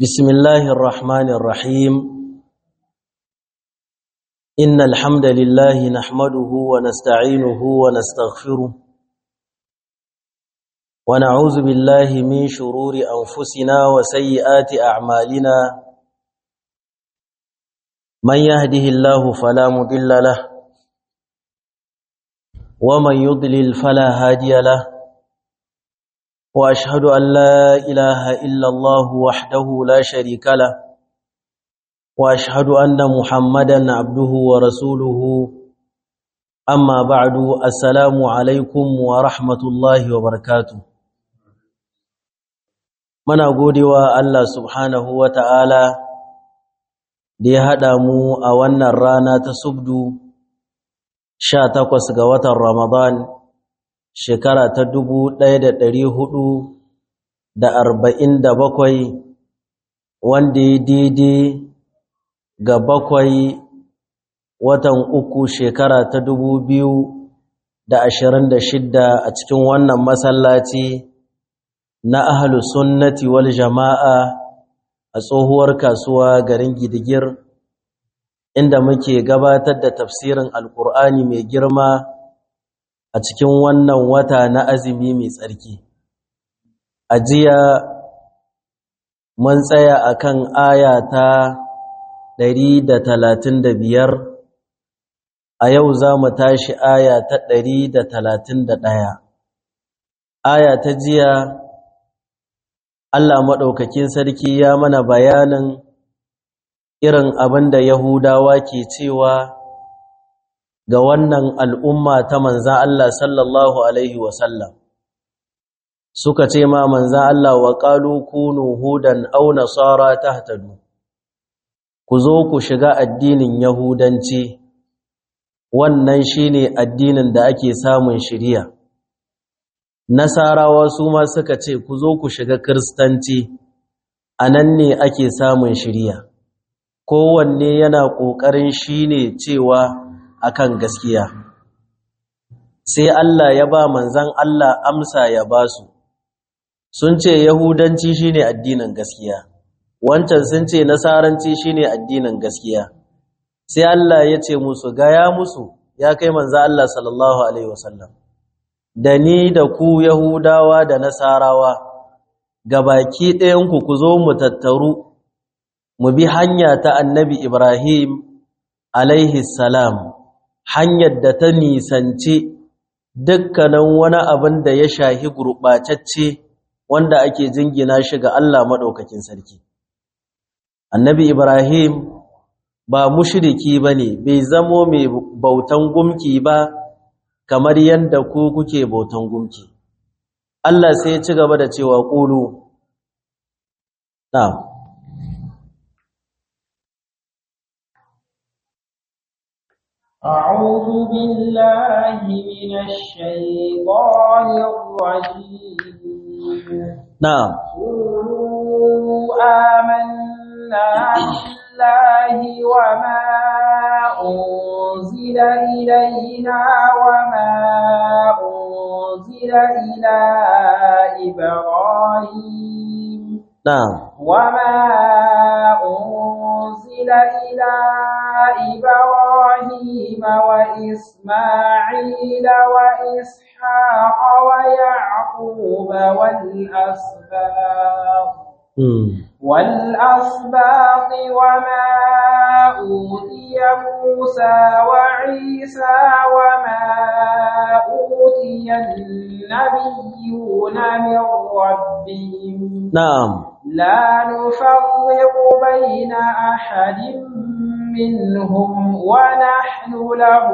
بسم الله الرحمن الرحيم إن الحمد لله نحمده ونستعينه ونستغفره ونعوذ بالله من شرور أنفسنا وسيئات أعمالنا من يهده الله فلا مضل له ومن يضلل فلا هادي له واشهد ان لا اله الا الله وحده لا شريك له واشهد ان محمدا عبده ورسوله اما بعد السلام عليكم ورحمه الله وبركاته muna godewa Allah subhanahu wata'ala da ya haɗa mu a wannan rana ta subdu 18 ga watan Ramadan shekara ta dubu ɗaya da ɗari hudu da arba'in da bakwai wanda ya daidai ga bakwai watan uku shekara ta dubu biyu da ashirin da shidda a cikin wannan masallaci na ahalu sunnati wal jama'a a tsohuwar kasuwa garin gidigir inda muke gabatar da tafsirin alkur'ani mai girma a cikin wannan wata na azumi mai tsarki a jiya mun tsaya akan aya ta 135 a yau za mu tashi aya ta 131 aya ta jiya Allah maɗaukakin sarki ya mana bayanin irin abin da Yahudawa ke cewa ga wannan al'umma ta manzan Allah sallallahu Alaihi wasallam suka ce ma manzan Allah wa ƙalu kunu hudan au nasara ta hatadu ku zo ku shiga addinin yahudanci wannan shine addinin da ake samun shiriya nasarawa su ma suka ce ku zo ku shiga kiristanci a nan ne ake samun shiriya kowanne yana ƙoƙarin shine cewa akan gaskiya sai Allah ya ba manzan Allah amsa ya ba su sun ce yahudanci shine addinin gaskiya wancan sun ce nasaranci shine addinin gaskiya sai Allah ya ce musu gaya musu ya kai manzan Allah sallallahu alaihi wasallam da ni da ku yahudawa da nasarawa gabaki ɗayanku ku zo mu tattaru mu bi hanya ta annabi Ibrahim alaihi salam hanyar da ta nisanci dukkanin wani abin da ya shahi gurɓacacce wanda ake jingina shi ga Allah maɗaukakin sarki. Annabi Ibrahim ba mushiriki ba ne, bai zamo mai bautan gumki ba kamar yadda ku kuke bautan gumki. Allah sai ci gaba da cewa ƙulu. Na'am. أعوذ بالله من الشيطان الرجيم نعم قولوا آمنا بالله وما أنزل إلينا وما أنزل إلى إبراهيم نعم وما أنزل إلى إبراهيم وإسماعيل وإسحاق ويعقوب والأسباط والأسباط وما أوتي موسى وعيسى وما أوتي النبيون من ربهم نعم لا نفرق بين أحد منهم ونحن له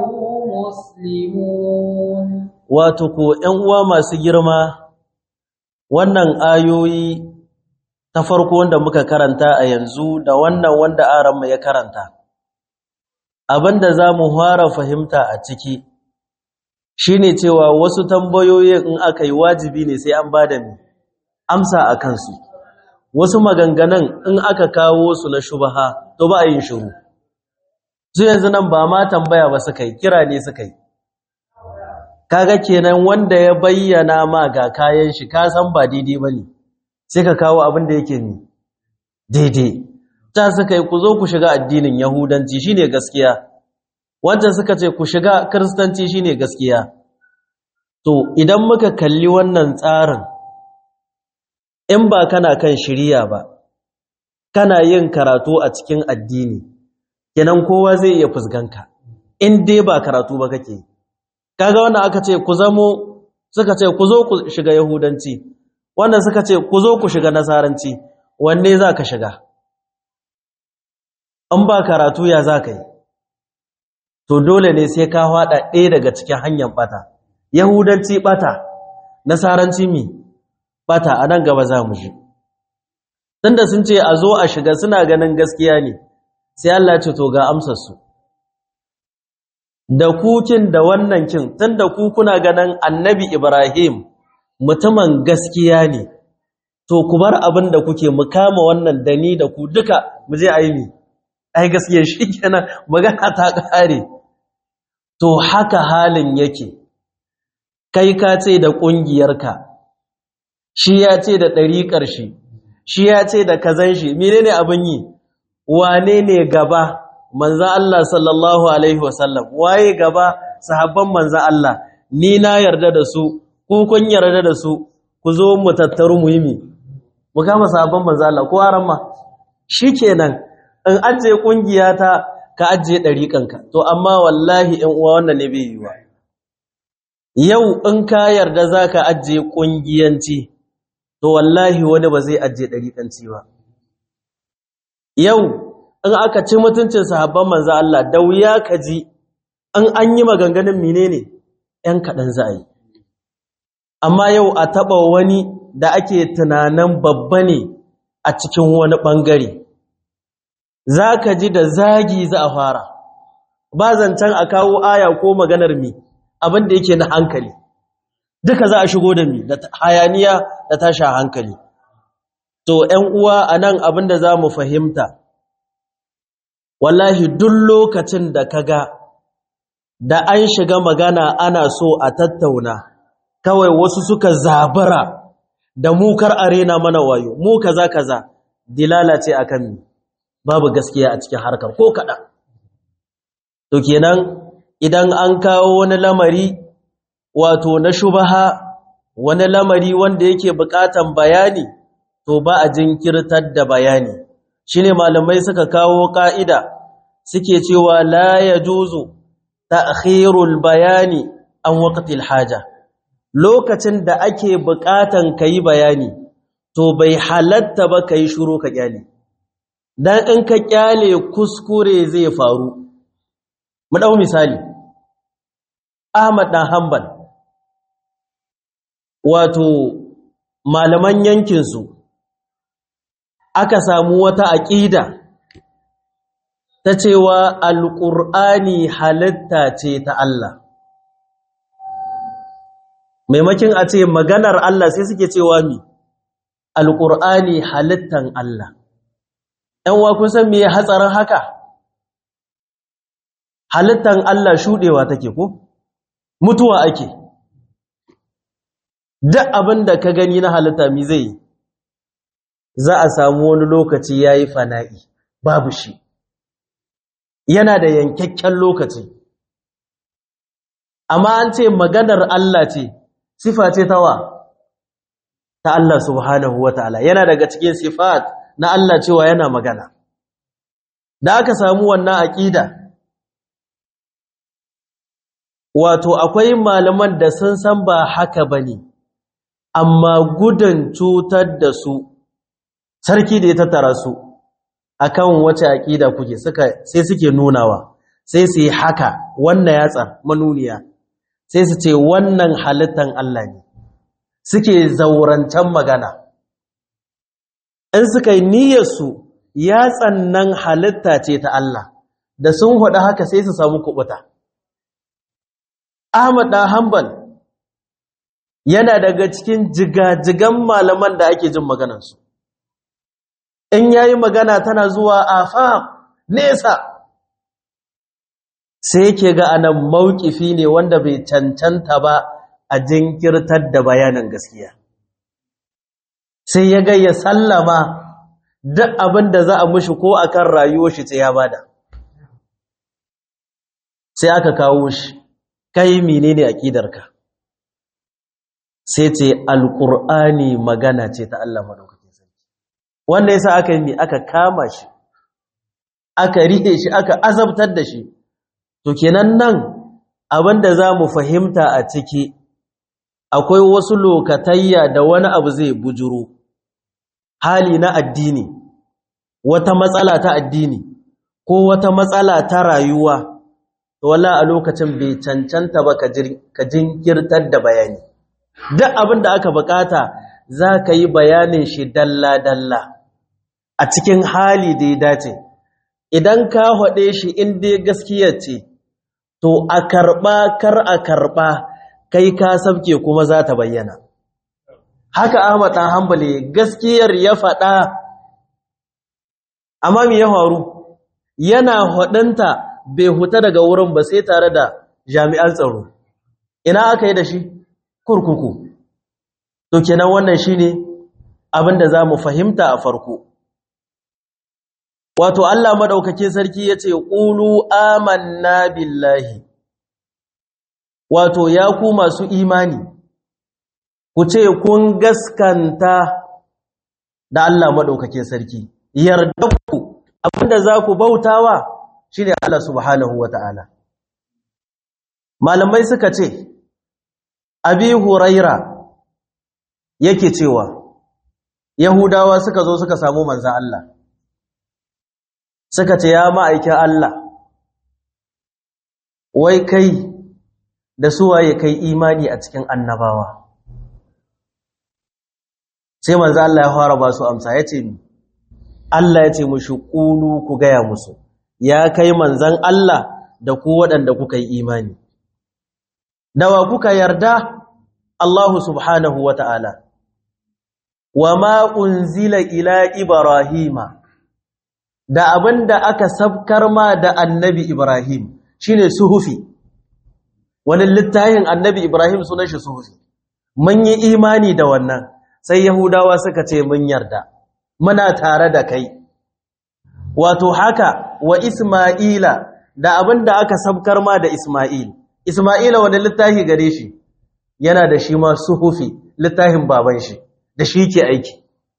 مسلمون wato ko ƴan uwa masu girma wannan ayoyi ta farko wanda muka karanta a yanzu da wannan wanda aranmu ya karanta abinda za mu fara fahimta a ciki shine cewa wasu tambayoyin in aka yi wajibi ne sai an bada ni amsa a kansu wasu maganganun in aka kawo su na shubaha to ba a yin shiru su yanzu nan ba ma tambaya ba suka yi kira ne suka yi kaga kenan wanda ya bayyana ma ga kayan shi ka san ba daidai bane sai ka kawo abin da yake ni daidai ta suka yi ku zo ku shiga addinin yahudanci shine gaskiya wancan suka ce ku shiga kiristanci shine gaskiya to idan muka kalli wannan tsarin in ba kana kan shirya ba kana yin karatu a cikin addini kenan kowa zai iya fusganka in dai ba karatu ba kake kaga wannan aka ce ku zamo suka ce ku zo ku shiga yahudanci wannan suka ce ku zo ku shiga nasaranci wanne za ka shiga in ba karatu ya za ka yi to dole ne sai ka haɗa ɗaya daga cikin hanyar ɓata yahudanci ɓata nasaranci mi ɓata a nan gaba za mu ji tunda sun ce a zo a shiga suna ganin gaskiya ne sai Allah ce to ga amsarsu da kukin da wannan kin tunda ku kuna ganin annabi Ibrahim mutumin gaskiya ne to ku bar abin da kuke mu kama wannan da ni da ku duka mu je a yi mi ai gaskiya shi kenan magana ta ƙare to haka halin yake kai ka ce da ƙungiyarka shi ya ce da ɗariƙar shi shi ya ce da kazan shi menene abin yi wane ne gaba manzan Allah sallallahu alaihi wasallam waye gaba sahabban manzan Allah ni na yarda da su ku kun yarda da su ku zo mu tattaru muhimmi mu kama sahabban manzan Allah ko aran ma shikenan in ajiye kungiya ta ka ajiye ɗariƙanka to amma wallahi in uwa wannan ne bai yiwa yau in ka yarda zaka ajiye kungiyanci to wallahi wani ba zai ajiye ɗariƙanci ba yau in aka ci mutuncin sahabban manzo Allah da wuya ka ji an an yi maganganun menene ‘yan kaɗan za a yi amma yau a taɓa wani da ake tunanin babba ne a cikin wani ɓangare za ka ji da zagi za a fara ba zancen a kawo aya ko maganar mi abin da yake na hankali duka za a shigo da mi da hayaniya da tasha hankali to ‘yan uwa a nan abin da za mu fahimta wallahi duk lokacin da ka ga da an shiga magana ana so a tattauna kawai wasu suka zabara da mukar arena mana wayo mu kaza kaza dilala ce akan mi babu gaskiya a cikin harkar ko kaɗan to kenan idan an kawo wani lamari wato na shubaha wani lamari wanda yake buƙatan bayani to ba a jinkirtar da bayani shine malamai suka kawo ƙa'ida suke cewa la yajuzu ta'khirul bayani an waqtil haja lokacin da ake buƙatan kai bayani to bai halatta ba kai shiru ka kyale dan in ka kyale kuskure zai faru mu dau misali Ahmad dan Hanbal wato malaman yankin su aka samu wata aqida ta cewa alqur'ani halitta ce ta Allah maimakin a ce maganar Allah sai suke cewa mi alqur'ani halittan Allah ɗan wa kun san me hatsarin haka halittan Allah shudewa take ko mutuwa ake duk abin da ka gani na halitta mi zai za a samu wani lokaci yayi fana'i babu shi yana da yankakken lokaci amma an ce maganar Allah ce sifa ce tawa ta Allah subhanahu wataala yana daga cikin sifat na Allah cewa yana magana da aka samu wannan aqida wato akwai malaman da sun san ba haka bane amma gudun cutar da su sarki da ya tattara su akan wace aqida kuke suka sai suke nunawa sai su yi haka wannan yatsa manuniya sai su ce wannan halittan Allah ne suke zaurancan magana in suka yi niyyarsu yatsan nan halitta ce ta Allah da sun haɗu haka sai su samu kubuta Ahmad ɗan Hanbal yana daga cikin jigajigan malaman da ake jin maganarsu in yayi magana tana zuwa afa nesa sai yake ga anan maukifi ne wanda bai cancanta ba a jinkirtar da bayanin gaskiya sai ya ga ya sallama duk abin da za a mushi ko akan rayuwar shi sai ya bada sai aka kawo shi kai menene aqidarka sai ce alqur'ani magana ce ta Allah madaukakin sarki wanda yasa aka yi aka kama shi aka rike shi aka azabtar da shi to kenan nan abinda zamu fahimta a ciki akwai wasu lokatayya da wani abu zai bujuro hali na addini wata matsala ta addini ko wata matsala ta rayuwa to wala a lokacin bai cancanta ba ka jinkirtar da bayani duk abin da aka bukata za ka yi bayanin shi dalla-dalla a cikin hali da ya dace idan ka haɗe shi inda gaskiya ce to a karɓa kar a karɓa kai ka sabke kuma za ta bayyana haka ahmad ɗan hambali gaskiyar ya faɗa amma me ya faru yana haɗinta bai huta daga wurin ba sai tare da jami'an tsaro ina aka yi da shi kurkuku to kenan wannan shine abin da za mu fahimta a farko wato Allah maɗaukakin sarki ya ce ƙulu amanna billahi wato ya ku masu imani ku ce kun gaskanta da Allah maɗaukakin sarki yarda ku abinda za ku bautawa shine Allah subhanahu wata'ala malamai suka ce abi huraira yake cewa yahudawa suka zo suka samu manzan Allah suka ce ya ma'aikin Allah wai kai da suwaye kai imani a cikin annabawa sai manzo Allah ya fara ba su amsa yace ni Allah yace mushi qulu ku gaya musu ya kai manzan Allah da ku waɗanda kuka yi imani dawa kuka yarda Allah subhanahu wata'ala wama unzila ila ibrahima da abinda aka sabkar ma da annabi ibrahim shine suhufi wani littafin annabi ibrahim sunan shi suhufi mun yi imani da wannan sai yahudawa suka ce mun yarda muna tare da kai wato haka wa isma'ila da abinda aka sabkar ma da isma'il isma'ila wani littafi gare shi yana da shi ma suhufi littafin baban shi da shi ke aiki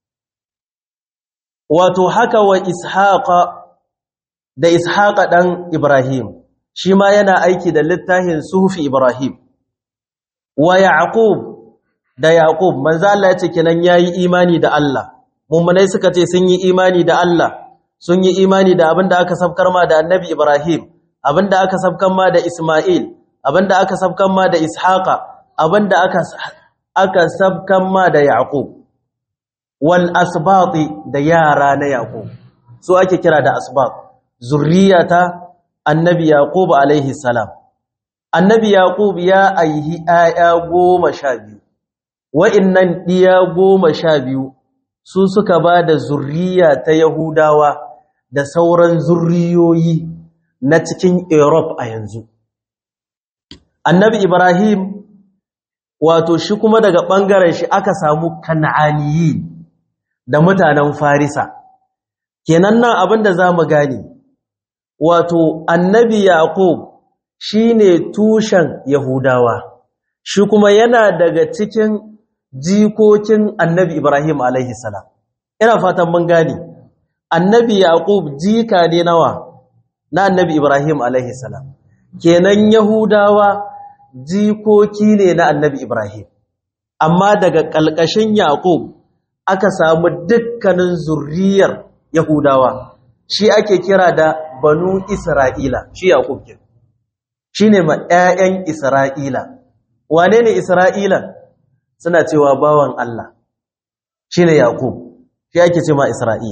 wato haka wa ishaqa da ishaqa dan ibrahim shi ma yana aiki da littafin suhufi ibrahim wa yaqub da yaqub manzo Allah ya ce kenan yayi imani da Allah mummunai suka ce sun yi imani da Allah sun yi imani da abinda aka sabkar ma da annabi ibrahim abinda aka sabkar ma da isma'il abinda aka sabkar ma da ishaqa abinda aka aka sabkar ma da yaqub wal asbati da yara na yaqub so ake kira da asbat zurriyata annabi yaqub alaihi salam annabi yaqub ya aihi aya goma sha biyu wa'innan diya goma sha biyu su suka ba da zurriya ta yahudawa da sauran zurriyoyi na cikin europe a yanzu annabi ibrahim wato shi kuma daga ɓangaren shi aka samu kan'aniyi da mutanen farisa kenan nan abinda za mu gane wato annabi yaqub shine tushen yahudawa shi kuma yana daga cikin jikokin annabi ibrahim alaihi salam ina fatan mun gane annabi yaqub jika ne nawa na annabi ibrahim alaihi salam kenan yahudawa jikoki ne na annabi ibrahim amma daga ƙalƙashin yaqub aka samu dukkanin zurriyar yahudawa shi ake kira da banu isra'ila shi yaqub ke shine ma ƴaƴan isra'ila wane ne isra'ila suna cewa bawan Allah shine yaqub shi ake cewa isra'il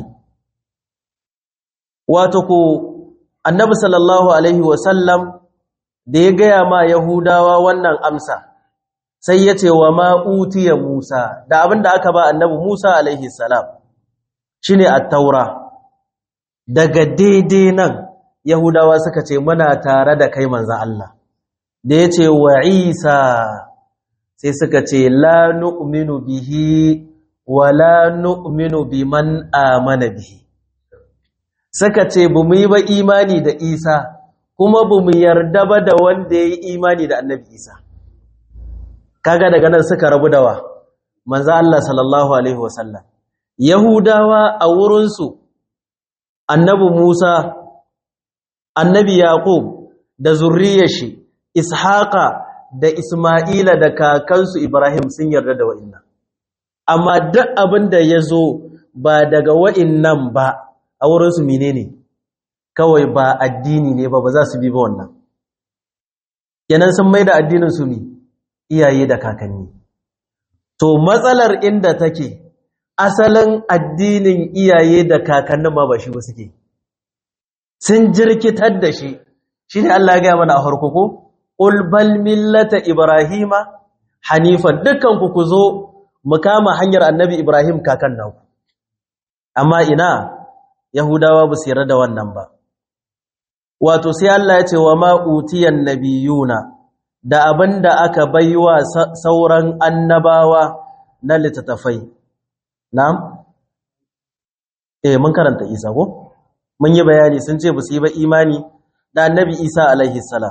wato ko annabi sallallahu alaihi wasallam da ya gaya ma yahudawa wannan amsa sai ya ce wa ma'utiya musa da abinda aka ba annabi musa alaihi salam shine at-taura daga daidai nan yahudawa suka ce muna tare da kai manzon Allah da ya ce wa isa sai suka ce la nu'minu bihi wala nu'minu biman amana bihi suka ce bu mu yi ba imani da Isa kuma bu mu yarda ba da wanda ya yi imani da annabi Isa kaga daga nan suka rabu dawa manzo Allah sallallahu alaihi wasallam yahudawa a wurinsu annabi Musa annabi Yaqub da zurriyar shi Ishaqa da Isma'ila da kakansu Ibrahim sun yarda da wa'innan amma duk abin da ya zo ba daga wa'innan ba a wurinsu menene kawai ba addini ne ba ba za su bi ba wannan kenan sun mai da addinin su ne iyaye da kakanni to matsalar inda take asalin addinin iyaye da kakannin ma ba shi ba suke sun jirkitar da shi shi ne Allah ya gaya mana a harko ko ulbal millata ibrahima hanifan dukkan ku ku zo mu kama hanyar annabi ibrahim kakan naku amma ina yahudawa ba su yarda da wannan ba wato sai Allah ya ce wa ma utiyan nabiyuna da abinda aka baiwa sauran annabawa na littattafai na'am eh mun karanta Isa ko mun yi bayani sun ce ba su yi ba imani da annabi Isa alaihi salam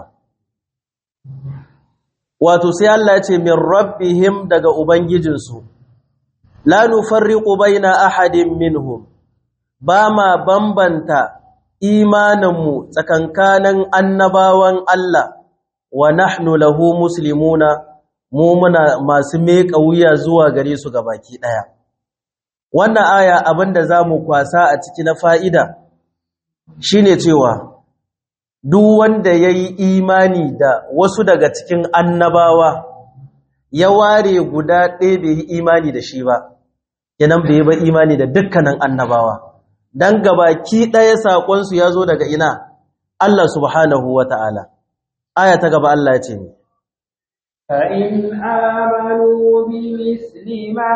wato sai Allah ya ce min rabbihim daga ubangijinsu la nufarriqu baina ahadin minhum ba ma bambanta imaninmu tsakankanin annabawan Allah wa nahnu lahu muslimuna mu muna masu meka wuya zuwa gare su baki daya wannan aya abinda zamu kwasa a ciki na fa'ida shine cewa duk wanda yayi imani da wasu daga cikin annabawa ya ware guda ɗaya bai yi imani da shi ba kenan bai ba imani da dukkanin annabawa dan gabaki ɗaya saƙonsu ya zo daga ina Allah subhanahu wa ta'ala aya ta gaba Allah ya ce ni فإن آمنوا بمثل ما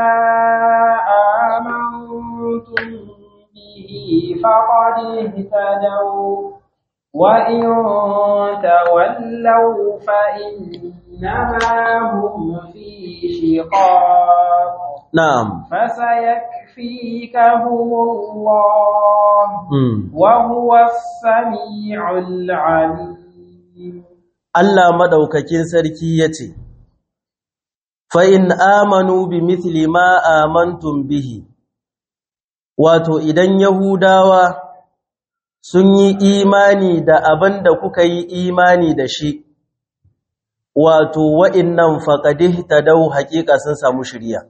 آمنتم به فقد اهتدوا وإن تولوا فإنما هم في شقاق na'am فسيكفيكهم الله mm. وهو السميع العليم Allah madaukakin sarki yace fa in amanu bi mithli ma amantum bihi wato idan yahudawa sun yi imani da abin da kuka yi imani da shi wato wa'innan faqadih tadaw haqiqa sun samu shiriya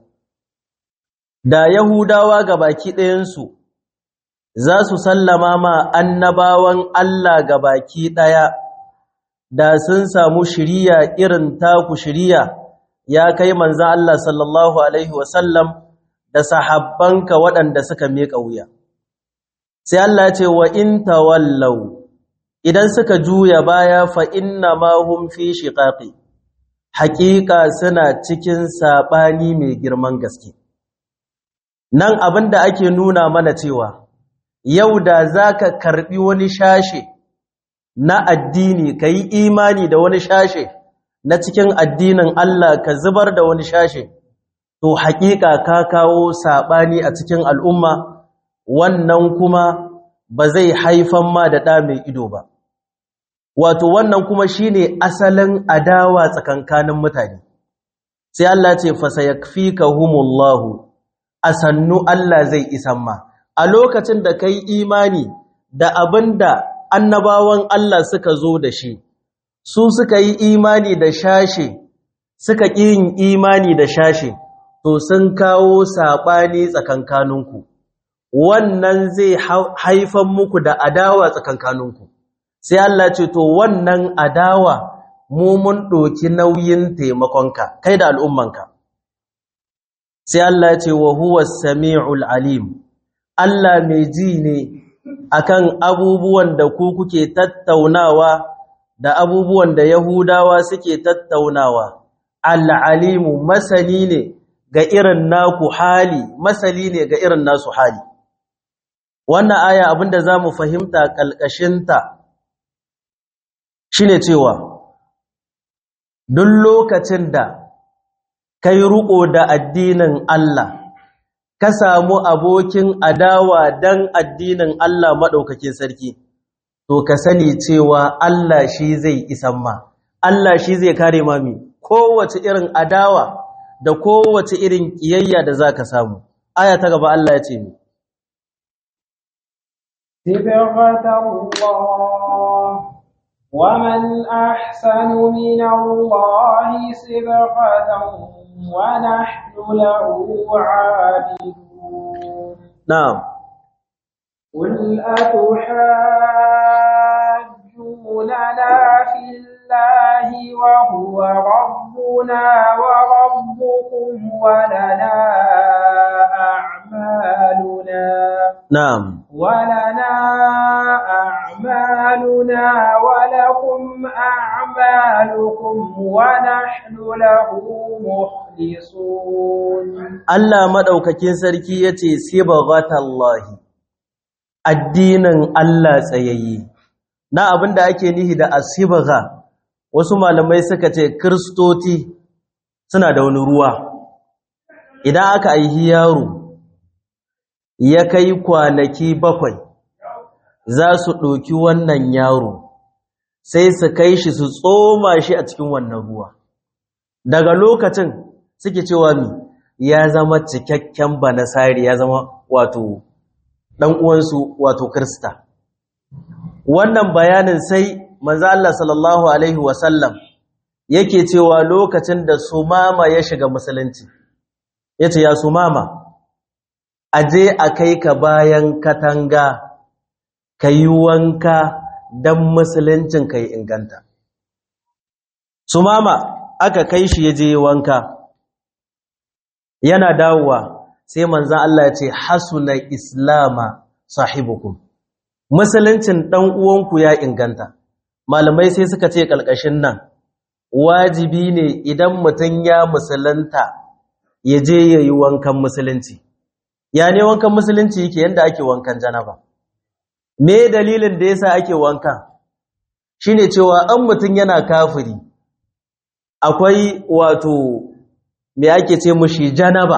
da yahudawa gabaki ɗayansu za su sallama ma annabawan Allah gabaki ɗaya da sun samu shiriya irin taku shiriya ya kai manzan Allah sallallahu Alaihi wasallam da sahabbanka waɗanda suka miƙa wuya. Sai Allah ce wa in tawallau idan suka juya baya fa inna ma hum fi shiqaqi haƙiƙa suna cikin saɓani mai girman gaske. Nan abin da ake nuna mana cewa yau da za ka karɓi wani shashe na addini ka yi imani da wani shashe na cikin addinin Allah ka zubar da wani shashe to haƙiƙa ka kawo saɓani a cikin al'umma wannan kuma ba zai haifan ma da ɗa mai ido ba wato wannan kuma shine asalin adawa tsakankanin mutane sai Allah ce fasayakfikahumullahu asannu Allah zai isan ma a lokacin da kai imani da abinda annabawan Allah suka zo da shi su suka yi imani da shashe suka ƙi yin imani da shashe to sun kawo saɓani tsakankaninku wannan zai haifan muku da adawa tsakankaninku sai Allah ce to wannan adawa mu mun ɗoki nauyin taimakonka kai da al'ummanka sai Allah ce wa huwa sami'ul alim Allah mai ji ne akan abubuwan da ku kuke tattaunawa da abubuwan da Yahudawa suke tattaunawa al'alimu masani ne ga irin naku hali masali ne ga irin nasu hali wannan aya abinda za mu fahimta ƙalƙashinta shine cewa duk lokacin da kai riƙo da addinin Allah ka samu abokin adawa dan addinin Allah maɗaukakin sarki to ka sani cewa Allah shi zai isan ma Allah shi zai kare mami kowace irin adawa da kowace irin ƙiyayya da za ka samu aya ta gaba Allah ya ce mi صبغة الله ومن أحسن من الله صبغة ونحن له عابدون na'am قل أتحاجوننا في الله وهو ربنا وربكم ولنا أعمالنا na'am ولنا أعمالنا ولكم أعمالكم ونحن له مخلصون Allah maɗaukakin sarki ya ce, Sibagatallahi, addinin Allah tsayayye. Na abin da ake nihi da asibaga, wasu malamai suka ce, Kiristoti suna da wani ruwa. Idan aka aihi yaro, ya kai kwanaki bakwai, za su ɗoki wannan yaro, sai su kai shi su tsoma shi a cikin wannan ruwa. Daga lokacin suke cewa mi, ya zama cikakken banasari ya zama wato dan uwansu wato krista wannan bayanin sai manzo Allah sallallahu alaihi wasallam yake cewa lokacin da sumama ya shiga musulunci yace ya sumama aje a kai ka bayan katanga kayi wanka dan musuluncin kai inganta sumama aka kai shi yaje wanka yana dawowa sai manzan Allah ya ce hasuna islama sahibukum musuluncin dan uwanku ya inganta malamai sai suka ce kalkashin nan wajibi ne idan mutum ya musulunta ya je yayi wankan musulunci ya ne wankan musulunci yake yanda ake wankan janaba me dalilin da yasa ake wankan shine cewa an mutum yana kafiri akwai wato me ake ce mushi janaba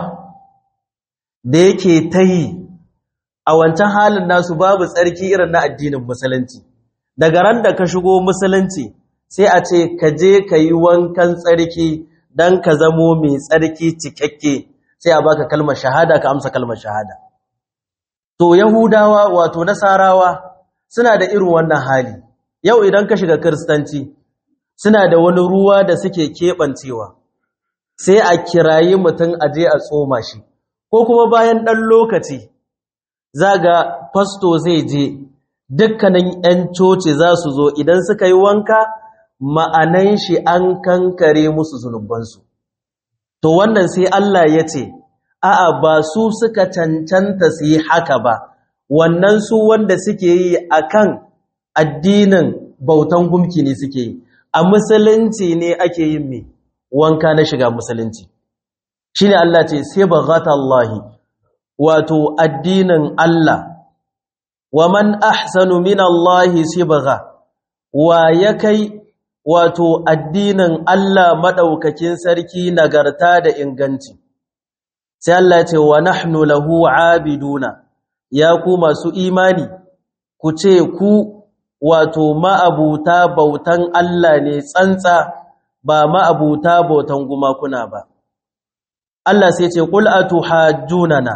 da yake ta yi a wancan halin nasu babu tsarki irin na addinin musulunci daga ran da ka shigo musulunci sai a ce ka je ka yi wankan tsarki don ka zamo mai tsarki cikakke sai a baka kalmar shahada ka amsa kalmar shahada to yahudawa wato nasarawa suna da irin wannan hali yau idan ka shiga kiristanci suna da wani ruwa da suke keɓancewa sai a kirayi mutum a je a tsoma shi ko kuma bayan ɗan lokaci za ga fasto zai je dukkanin 'yan coci za su zo idan suka yi wanka ma'anan shi an kankare musu zunubansu to wannan sai Allah ya ce a'a ba su suka cancanta su yi haka ba wannan su wanda suke yi akan addinin bautan gumki ne suke yi a musulunci ne ake yin mai wanka na shiga musulunci shine Allah ce sai baghatallahi wato addinin Allah wa man ahsanu minallahi sibgha wa ya kai wato addinin Allah madaukakin sarki nagarta da inganci sai Allah ya ce wa nahnu lahu abiduna ya ku masu imani ku ce ku wato ma'abuta bautan Allah ne tsantsa ba ma'abuta bautan gumakuna ba Allah sai ce qul atuhajjunana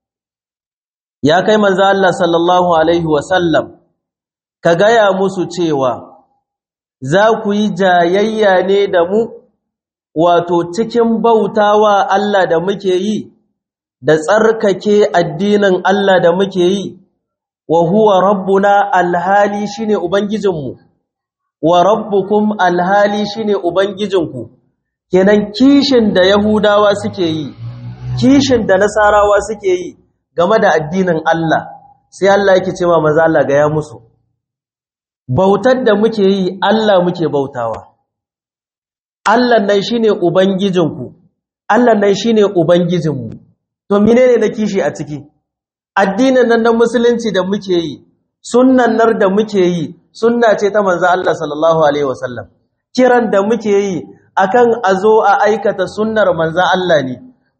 ya kai manzo Allah sallallahu alaihi wasallam ka gaya musu cewa za ku yi jayayya ne da mu wato cikin bautawa Allah da muke yi da tsarkake addinin Allah da muke yi wa huwa rabbuna alhali shine ubangijinmu wa rabbukum alhali shine ubangijinku kenan kishin da yahudawa suke yi kishin da nasarawa suke yi game da addinin Allah sai Allah yake cewa maza Allah ga ya musu bautar da muke yi Allah muke bautawa Allah nan shine ubangijinku Allah nan shine ubangijinmu to menene na kishi a ciki addinin nan na musulunci da muke yi sunnan nar da muke yi sunna ce ta manzo Allah sallallahu alaihi wasallam kiran da muke yi akan azo a aikata sunnar manzo Allah ne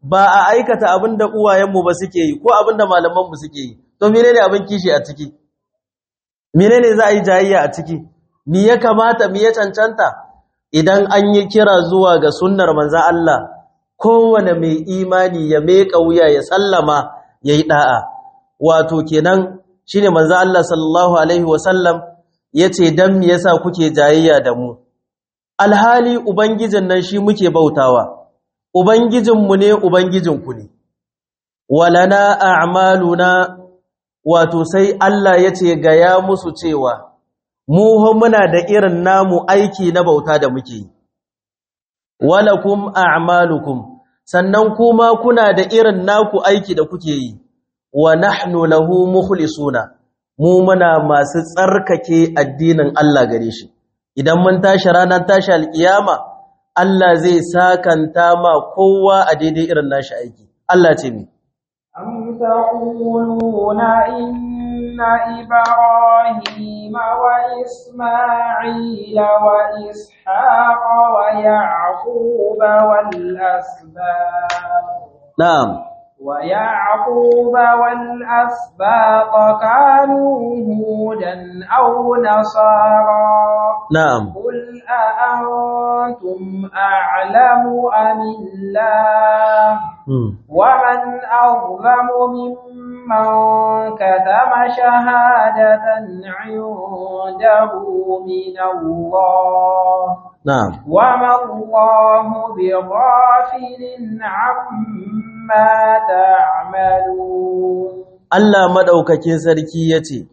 ba a aikata abin da uwayenmu ba suke yi ko abin da malamanmu suke yi to menene abin kishi a ciki menene za a yi jayayya a ciki me ya kamata me ya cancanta idan an yi kira zuwa ga sunnar manzan Allah kowane mai imani ya meka wuya ya sallama ya yi ɗa'a wato kenan shi ne manzan Allah sallallahu Alaihi wasallam ya ce don me yasa kuke jayayya da mu alhali ubangijin nan shi muke bautawa ubangijinmu ne ubangijinku ne walana a'maluna wato sai Allah ya ce gaya musu cewa mu muna da irin namu aiki na bauta da muke yi walakum a'malukum sannan kuma kuna da irin naku aiki da kuke yi wa nahnu lahu mukhlisuna mu muna masu tsarkake addinin Allah gare shi idan mun tashi ranar tashi alkiyama Allah zai sakanta ma kowa a daidai irin nashi aiki Allah ce mi أم تقولون إن إبراهيم وإسماعيل وإسحاق ويعقوب والأسباط na'am ويعقوب والأسباط كانوا هودا أو نصارى na'am قل أأنتم أعلم أم الله hmm. ومن أظلم ممن كتم شهادة عنده من الله na'am وما الله بغافل عما تعملون Allah madaukakin sarki yace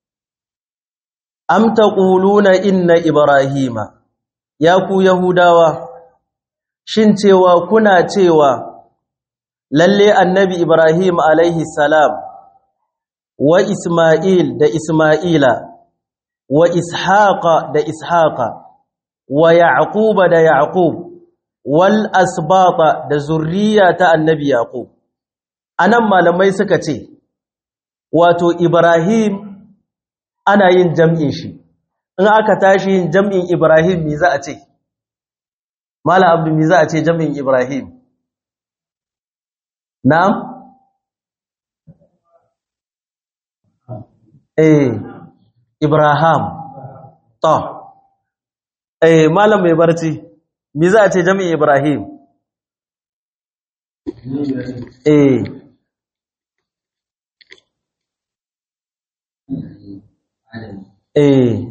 Am taquluna inna ibrahima ya ku yahudawa shin cewa kuna cewa lalle annabi ibrahim alaihi salam wa isma'il da isma'ila wa ishaqa da ishaqa wa yaquba da yaqub wal asbata da zurriya ta annabi yaqub anan malamai suka ce wato ibrahim ana yin jam'in shi in aka tashi yin jam'in ibrahim me za a ce mala abdu me za a ce jam'in ibrahim na'am eh ibrahim to eh malam mai barci me za a ce jam'in ibrahim eh eh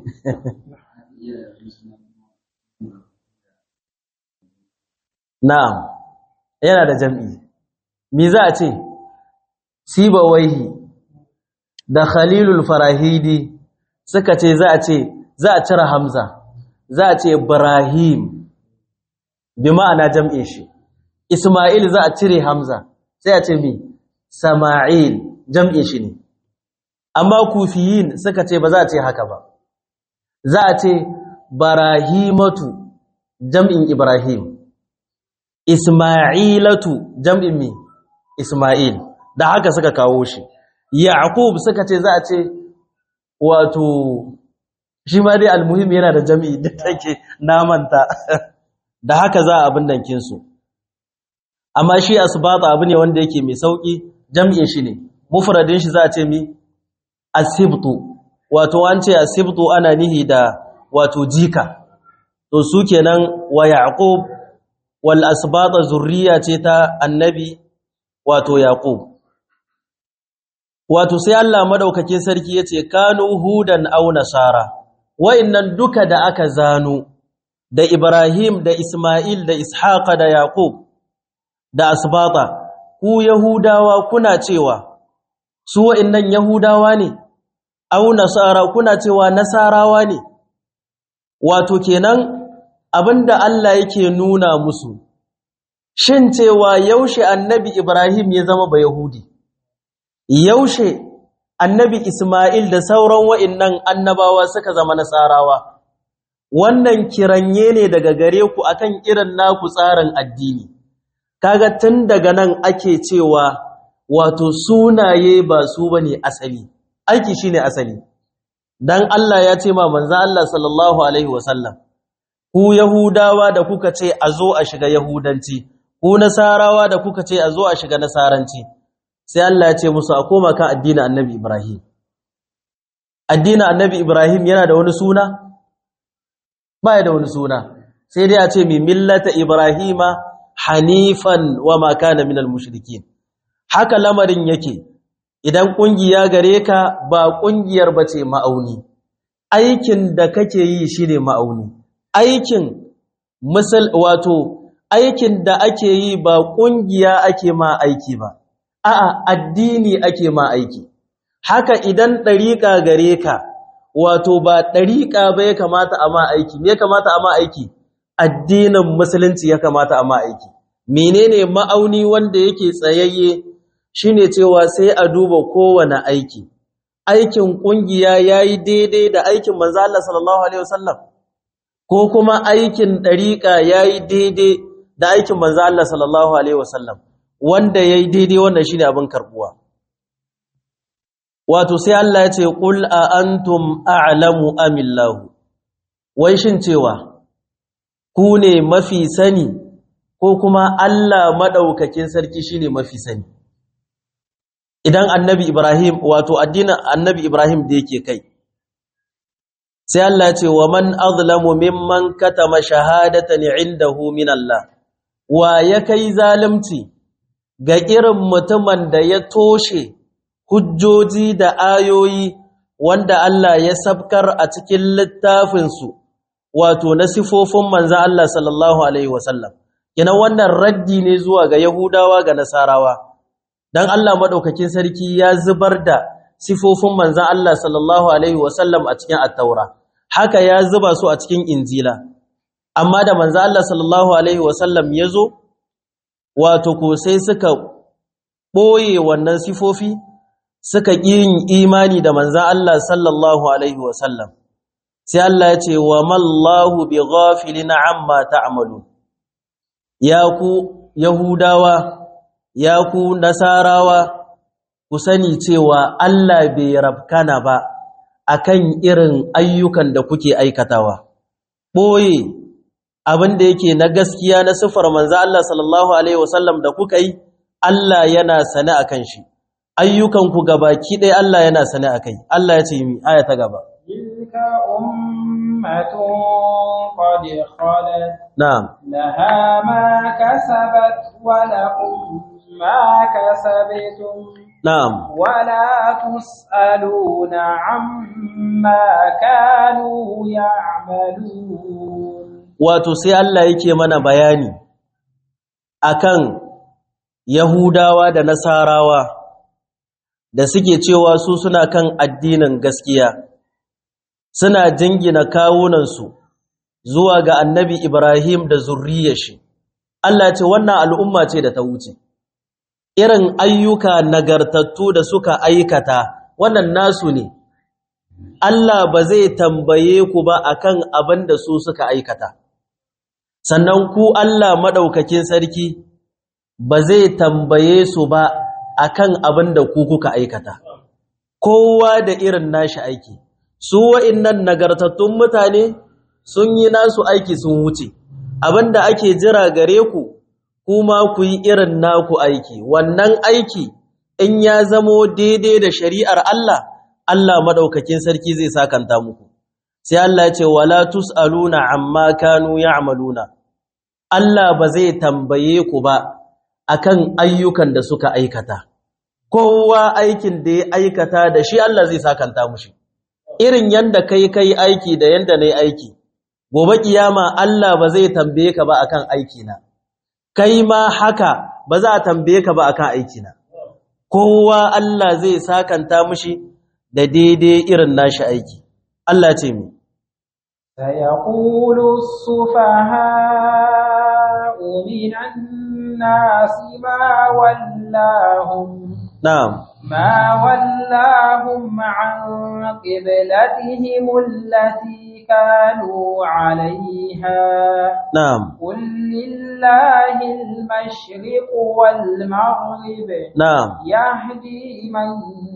na'am yana da jam'i me za a ce sibawaihi da khalilul farahidi suka ce za a ce za a cire hamza za a ce ibrahim bi ma'ana jam'in shi isma'il za a cire hamza sai a ce mi sama'il jam'in shi ne amma kufiyin suka ce ba za a ce haka ba za a ce barahimatu jam'in ibrahim isma'ilatu jam'in mi isma'il da haka suka kawo shi yaqub suka ce za a ce wato shi ma dai almuhim yana da jam'i da take namanta da haka za a abin dankin su amma shi asbata abu ne wanda yake mai sauki jam'in shi ne mufradin shi za a ce mi asibtu wato an ce asibtu ana nihi da wato jika to su kenan wa yaqub wal asbata zurriya ce ta annabi wato yaqub wato sai Allah madaukakin sarki yace kanu hudan aw nasara wa'annan duka da aka zano da Ibrahim da Isma'il da Ishaqa da Yaqub da asbata ku yahudawa kuna cewa su wa'annan yahudawa ne aw nasara kuna cewa nasarawa ne wato kenan abinda Allah yake nuna musu shin cewa yaushe annabi Ibrahim ya zama ba yahudi yaushe annabi Ismail da sauran wa'innan annabawa suka zama nasarawa wannan kiranye ne daga gare ku akan irin naku tsarin addini kaga tun daga nan ake cewa wato sunaye ba su bane asali aiki shine asali dan Allah ya ce ma manzo Allah sallallahu alaihi wasallam ku yahudawa da kuka ce a zo a shiga yahudanci ku nasarawa da kuka ce a zo a shiga nasaranci sai Allah ya ce musu a koma kan addinin annabi Ibrahim addinin annabi Ibrahim yana da wani suna ba da wani suna sai dai a ce mi millata Ibrahima hanifan wa ma kana minal mushrikin haka lamarin yake idan kungiya gare ka ba kungiyar bace ma'auni aikin da kake yi shine ma'auni aikin misal wato aikin da ake yi ba kungiya ake ma aiki ba a'a addini ake ma aiki haka idan dariƙa gare ka wato ba dariƙa ba ya kamata a ma aiki me ya kamata a ma aiki addinin musulunci ya kamata a ma aiki menene ma'auni wanda yake tsayayye shine cewa sai a duba kowane aiki aikin kungiya yayi daidai da aikin manzo Allah sallallahu alaihi wasallam ko kuma aikin dariqa yayi daidai da aikin manzo Allah sallallahu alaihi wasallam wanda yayi daidai wannan shine abin karbuwa wato sai Allah ya ce qul a antum a'lamu amillahu wai shin cewa ku ne mafi sani ko kuma Allah madaukakin sarki shine mafi sani idan annabi Ibrahim wato addinin annabi Ibrahim da yake kai sai Allah ya ce wa man azlamu mimman katama shahadatan indahu min Allah wa ya kai zalunci ga irin mutumin da ya toshe hujjoji da ayoyi wanda Allah ya sabkar a cikin littafinsu wato na sifofin manzo Allah sallallahu alaihi wasallam kina wannan raddi ne zuwa ga Yahudawa ga Nasarawa dan Allah madaukakin sarki ya zubar da sifofin manzon Allah sallallahu alaihi wasallam a cikin at-taura haka ya zuba su a cikin injila amma da manzon Allah sallallahu alaihi wasallam yazo wato ko sai suka boye wannan sifofi suka yin imani da manzon Allah sallallahu alaihi wasallam sai Allah ya ce wa mallahu bighafilin amma ta'malun ya ku yahudawa ya ku nasarawa ku sani cewa Allah bai rabkana ba akan irin ayyukan da kuke aikatawa boye abin da yake na gaskiya na sifar manzo Allah sallallahu alaihi wasallam da kuka yi Allah yana sane akan shi ayyukan ku gabaki ɗaya Allah yana sane akai Allah ya ce mi aya ta gaba tilka ummatun qad khalat na'am laha ma kasabat wa lakum ما كسبتم نعم ولا تسألون عما كانوا يعملون wato sai Allah yake mana bayani akan Yahudawa da Nasarawa da suke cewa su suna kan addinin gaskiya suna jingina kawunansu zuwa ga Annabi Ibrahim da zurriyar shi Allah ce wannan al'umma ce da ta wuce irin ayyuka nagartattu da suka aikata wannan nasu ne Allah ba zai tambaye ku ba akan abin da su suka aikata sannan ku Allah madaukakin sarki ba zai tambaye su ba akan abin da ku kuka aikata kowa da irin nashi aiki su wa'innan nagartattun mutane sun yi nasu aiki sun wuce abinda ake jira gare ku kuma ku yi irin naku aiki wannan aiki in ya zamo daidai da shari'ar Allah Allah madaukakin sarki zai sakanta muku sai Allah ya ce wala tusaluna amma kanu ya'maluna Allah ba zai tambaye ku ba akan ayyukan da suka aikata kowa aikin da ya aikata da shi Allah zai sakanta mushi irin yanda kai kai aiki da yanda nayi aiki gobe kiyama Allah ba zai tambaye ka ba akan aiki na kai ma haka ba za a tambaye ka ba akan aiki na kowa Allah zai sakanta mushi da daidai irin nashi aiki Allah ce mi سيقول السفهاء من الناس ما ولاهم na'am ما ولاهم عن قبلتهم التي كانوا عليها na'am قل لله المشرق والمغرب na'am يهدي من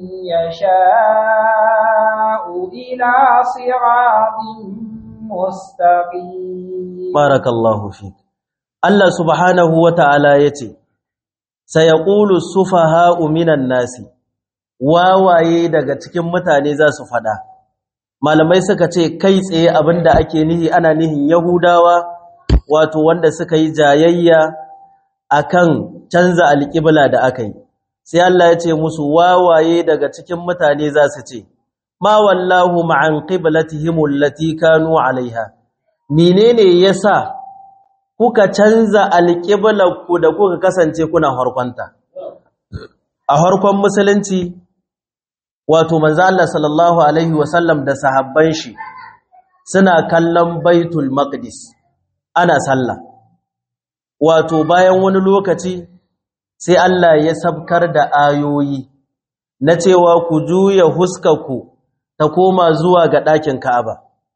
يشاء إلى صراط مستقيم barakallahu fik Allah subhanahu wata'ala yace sayaqulu sufaha'u minan nasi wawaye daga cikin mutane za su fada malamai suka ce kai tsaye abinda ake nihi ana nihin yahudawa wato wanda suka yi jayayya akan canza alƙibla da aka yi sai Allah ya ce musu wawaye daga cikin mutane za su ce ma wallahu ma'an qiblatihim allati kanu alaiha menene yasa kuka canza alƙiblar ku da kuka kasance kuna harkonta a harkon musulunci wato manzo Allah sallallahu alaihi wasallam da sahabban shi suna kallon baitul maqdis ana sallah wato bayan wani lokaci sai Allah ya sabkar da ayoyi na cewa ku juya huskarku ta koma zuwa ga ɗakin Ka'aba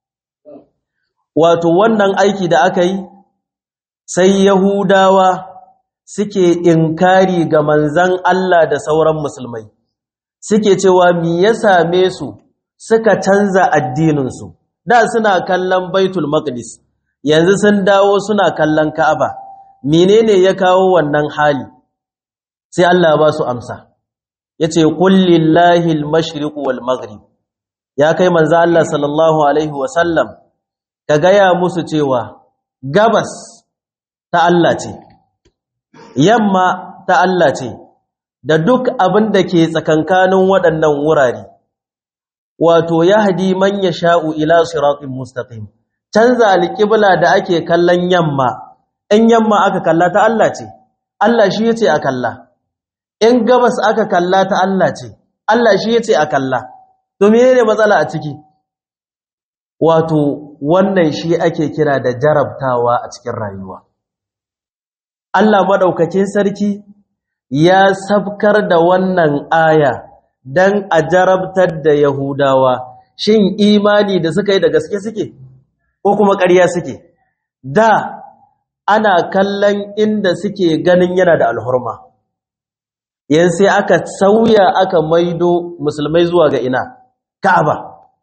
wato wannan aiki da aka yi sai Yahudawa suke inkari ga manzan Allah da sauran musulmai suke cewa mi ya same su suka canza addininsu da suna kallon baitul maqdis yanzu sun dawo suna kallon ka'aba menene ya kawo wannan hali sai Allah ba su amsa yace qul lillahi al-mashriq wal maghrib ya kai manzo Allah sallallahu alaihi wa sallam ka gaya musu cewa gabas ta Allah ce yamma ta Allah ce da duk abin da ke tsakankanin waɗannan wurare wato yahdi man yasha'u ila siratin mustaqim canza alƙibla da ake kallon yamma in yamma aka kalla ta Allah ce Allah shi yace a kalla in gabas aka kalla ta Allah ce Allah shi yace a kalla to menene matsala a ciki wato wannan shi ake kira da jarabtawa a cikin rayuwa Allah madaukakin sarki ya sabkar da wannan aya dan a jarabtar da Yahudawa shin imani da suka yi da gaske suke ko kuma ƙarya suke da ana kallon inda suke ganin yana da alhurma yan sai aka sauya aka maido musulmai zuwa ga ina ka'aba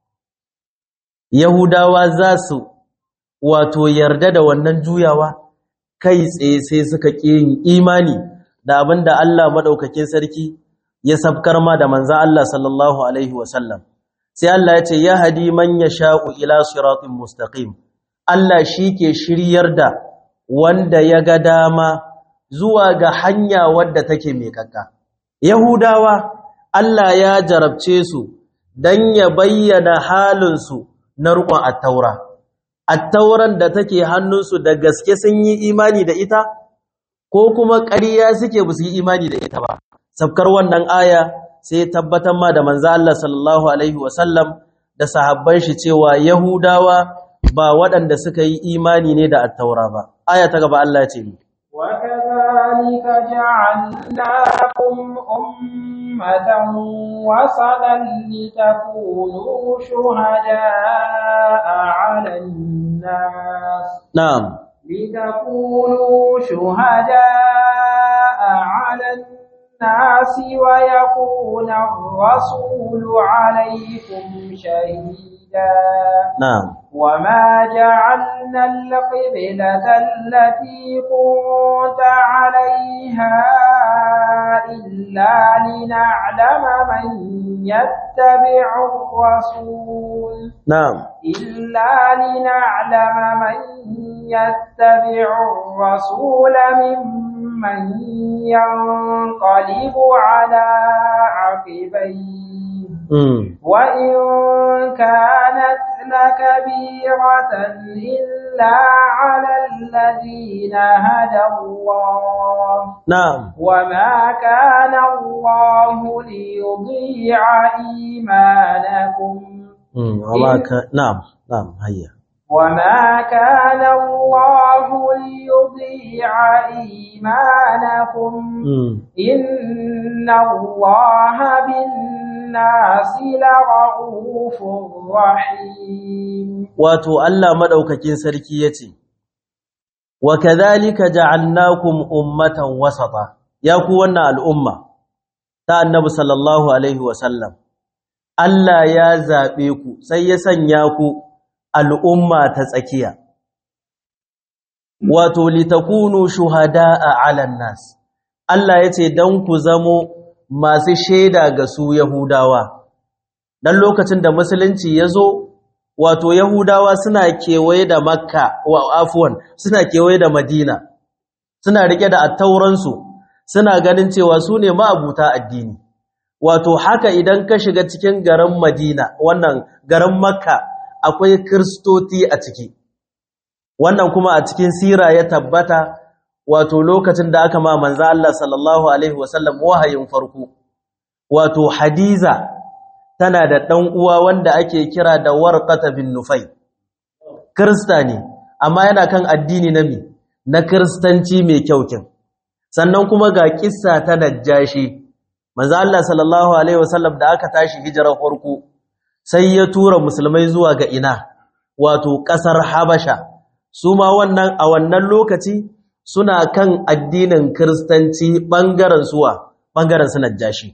yahudawa za su wato yarda da wannan juyawa kai tsaye sai suka ƙi yin imani da abin da Allah maɗaukakin sarki ya sabkar ma da manza Allah sallallahu alaihi wasallam sai Allah ya ce ya hadi man yasha'u ila siratin mustaqim Allah shi ke shiryar da wanda ya ga dama zuwa ga hanya wadda take mai kakka Yahudawa Allah ya jarabce su dan ya bayyana halinsu na riƙon attaura attauran da take hannunsu da gaske sun yi imani da ita ko kuma ƙarya suke ba su yi imani da ita ba sabkar wannan aya sai tabbatar ma da manzo Allah sallallahu alaihi wasallam da sahabban shi cewa yahudawa ba waɗanda suka yi imani ne da attaura ba aya ta gaba Allah ce ni وكذلك جعلناكم أمة وسطا لتكونوا شهداء على الناس na'am لتكونوا شهداء على الناس ويكون الرسول عليكم شهيدا na'am وما جعلنا القبلة التي كنت عليها إلا لنعلم من يتبع الرسول na'am إلا لنعلم من يتبع الرسول ممن ينقلب على عقبيه mm. وإن كانت لكبيرة إلا على الذين هدى الله na'am وما كان الله ليضيع إيمانكم mm. amma ka na'am na'am hayya وما كان الله ليضيع إيمانكم mm. إن الله بالناس لرؤوف رحيم wato Allah madaukakin sarki yace wa kadhalika ja'alnakum ummatan wasata ya ku wannan al'umma ta annabi sallallahu alaihi wasallam Allah ya zabe ku sai ya sanya ku al'umma ta tsakiya wato litakunu shuhada'a 'alan nas Allah yace dan ku zamo masu shaida ga su Yahudawa dan lokacin da musulunci yazo wato Yahudawa suna kewaye da Makka wa afwan suna kewaye da Madina suna rike da attauransu suna ganin cewa su ne ma'abuta addini wato haka idan ka shiga cikin garin Madina wannan garin Makka akwai kristoti a ciki wannan kuma a cikin sira ya tabbata wato lokacin da aka ma manzo Allah sallallahu alaihi wasallam wahayin farko wato Hadiza tana da dan uwa wanda ake kira da Warqata bin Nufay krista ne amma yana kan addini na mi na kristanci mai kyaukin sannan kuma ga kissa ta Najjashi manzo Allah sallallahu alaihi wasallam da aka tashi hijirar farko sai ya tura musulmai zuwa ga ina wato kasar Habasha su ma wannan a wannan lokaci suna kan addinin kristanci bangaren suwa bangaren su Najjashi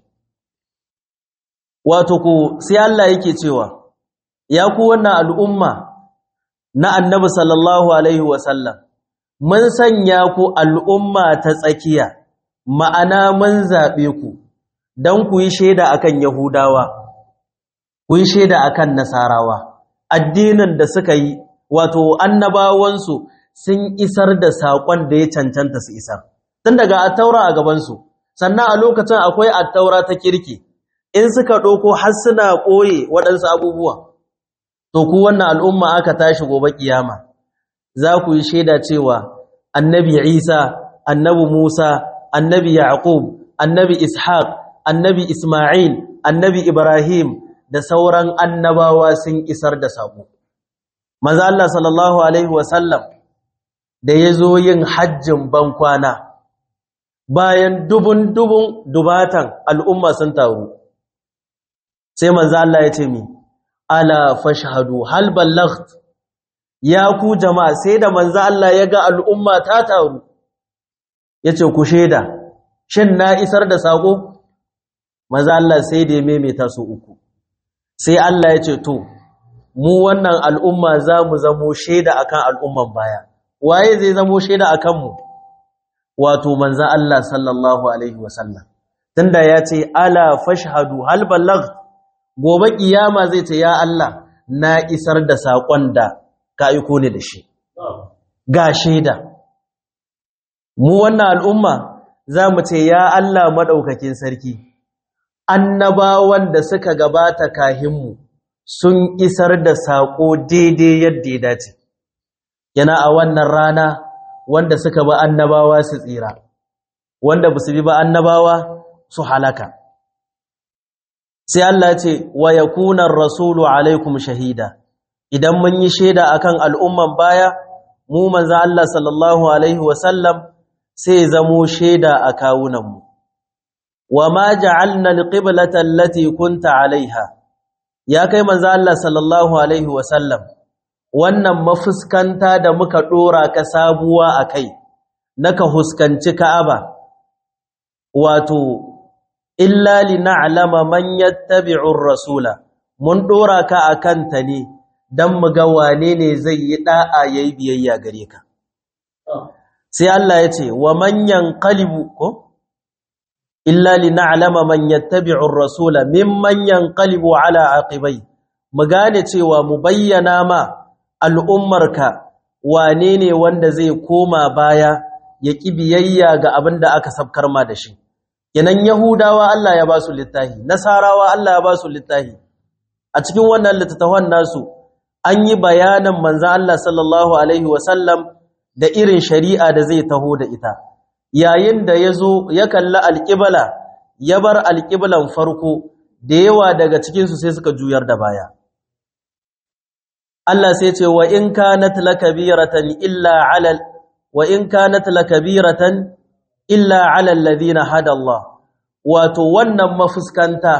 wato ku sai Allah yake cewa ya ku wannan al'umma na annabi sallallahu alaihi wasallam mun sanya ku al'umma ta tsakiya ma'ana mun zaɓe ku don ku yi shaida akan yahudawa ku yi shaida akan nasarawa addinin da suka yi wato annabawansu sun isar da saƙon da ya cancanta su isar tun daga attaura a gabansu sannan a lokacin akwai attaura ta kirki in suka ɗauko har suna ɓoye waɗansu abubuwa to ku wannan al'umma aka tashi gobe kiyama za ku yi shaida cewa annabi isa annabi musa annabi yaqub annabi ishaq annabi isma'il annabi ibrahim da sauran annabawa sun isar da sako maza Allah sallallahu alaihi wasallam da ya zo yin hajjin bankwana bayan dubun dubun dubatan al'umma sun taru sai manzo Allah ya ce mi ala fashhadu hal ballagt ya ku jama'a sai da manzo Allah ya ga al'umma ta taru yace ku sheda shin na isar da sako manzo Allah sai da ya maimaita su uku sai Allah ya ce to mu wannan al'umma za mu zamo sheda akan al'umman baya waye zai zamo sheda akan mu wato manzo Allah sallallahu alaihi wasallam tunda ya ce ala fashhadu hal ballagt gobe kiyama zai ce ya Allah na isar da saƙon da ka aiko ni da shi ga shaida mu wannan al'umma za mu ce ya Allah maɗaukakin sarki annabawan da suka gabata kahinmu sun isar da saƙo daidai yadda ya dace yana a wannan rana wanda suka ba annabawa su tsira wanda ba su bi ba annabawa su halaka sai Allah ce wa yakuna rasulu alaikum shahida idan mun yi shaida akan al'umman baya mu manzo Allah sallallahu alaihi wasallam sai zamo shaida a kawunan mu wama ja'alna alqiblata allati kunta alaiha ya kai manzo Allah sallallahu alaihi wasallam wannan mafuskanta da muka dora ka sabuwa akai naka huskanci Ka'aba wato illa lina'lama man yattabi'ur rasula mun dora ka akan ta ne dan mu ga wane ne zai yi da'a yayi biyayya gare ka sai Allah ya ce wa man yanqalibu ko illa lina'lama man yattabi'ur rasula mimman yanqalibu ala aqibai mu gane cewa mu bayyana ma al'ummarka wane ne wanda zai koma baya ya ki biyayya ga abin da aka sabkar ma da shi kenan yahudawa Allah ya ba su littahi nasarawa Allah ya ba su littahi a cikin wannan littattafan nasu an yi bayanin manzan Allah sallallahu alaihi wasallam da irin shari'a da zai taho da ita yayin da ya zo ya kalli alƙibala ya bar alƙiblan farko da yawa daga cikinsu sai suka juyar da baya Allah sai ce wa in kanat lakabiratan illa alal wa in kanat lakabiratan illa alal ladina hada Allah wato wannan mafuskanta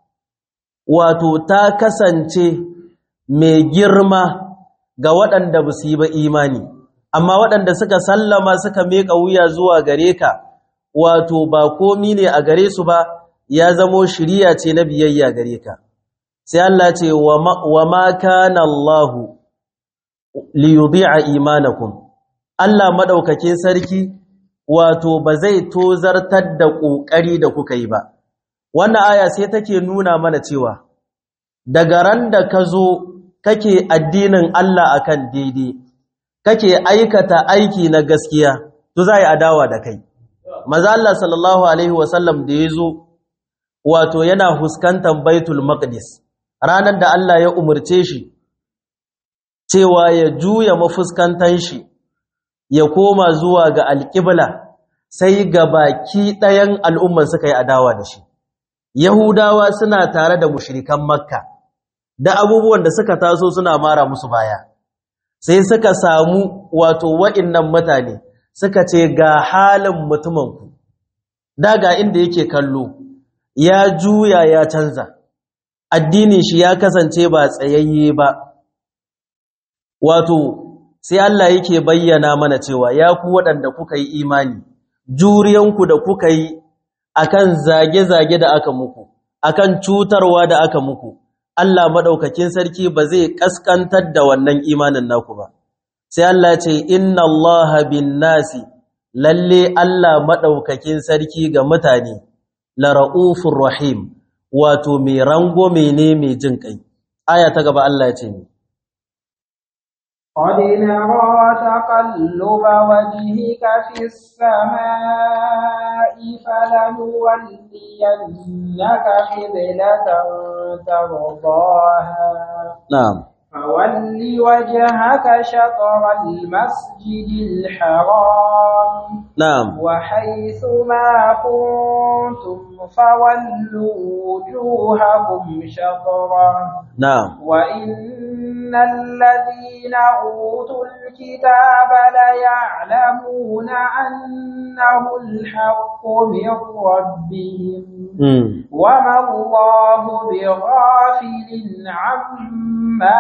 wato ta kasance mai girma ga waɗanda ba su yi ba imani amma waɗanda suka sallama suka meka wuya zuwa gare ka wato ba komi ne a gare su ba ya zamo shiriya ce na biyayya gare ka sai Allah ce wa ma kana Allah li yudhi'a imanakum Allah madaukakin sarki wato ba zai tozartar da kokari da kuka yi ba wannan aya sai take nuna mana cewa daga ran da ka zo kake addinin Allah akan daidai kake aikata aiki na gaskiya to za yi adawa da kai maza Allah sallallahu alaihi wasallam da ya zo wato yana huskantar baitul maqdis ranar da Allah ya umarce shi cewa ya juya mafuskantan shi ya koma zuwa ga alƙibla sai ga baki ɗayan al'umman suka yi adawa da shi yahudawa suna tare da mushrikan makka da abubuwan da suka taso suna mara musu baya sai suka samu wato wa'innan mutane suka ce ga halin mutumanku daga inda yake kallo ya juya ya canza addinin shi ya kasance ba tsayayye ba wato sai Allah yake bayyana mana cewa ya ku waɗanda kuka yi imani juriyanku da kuka yi akan zage-zage da aka muku akan cutarwa da aka muku Allah madaukakin sarki ba zai kaskantar da wannan imanin naku ba sai Allah ce inna Allah bin nasi lalle Allah madaukakin sarki ga mutane la raufur rahim wato mai rango ne mai jin kai aya ta gaba Allah ya ce ni قد نرى تقلب وجهك في السماء فلنولينك قبلة ترضاها نعم فول وجهك شطر المسجد الحرام نعم وحيث ما كنتم فولوا وجوهكم شطرا نعم وإن الذين أوتوا الكتاب ليعلمون أنه الحق من ربهم mm. وما الله بغافل عما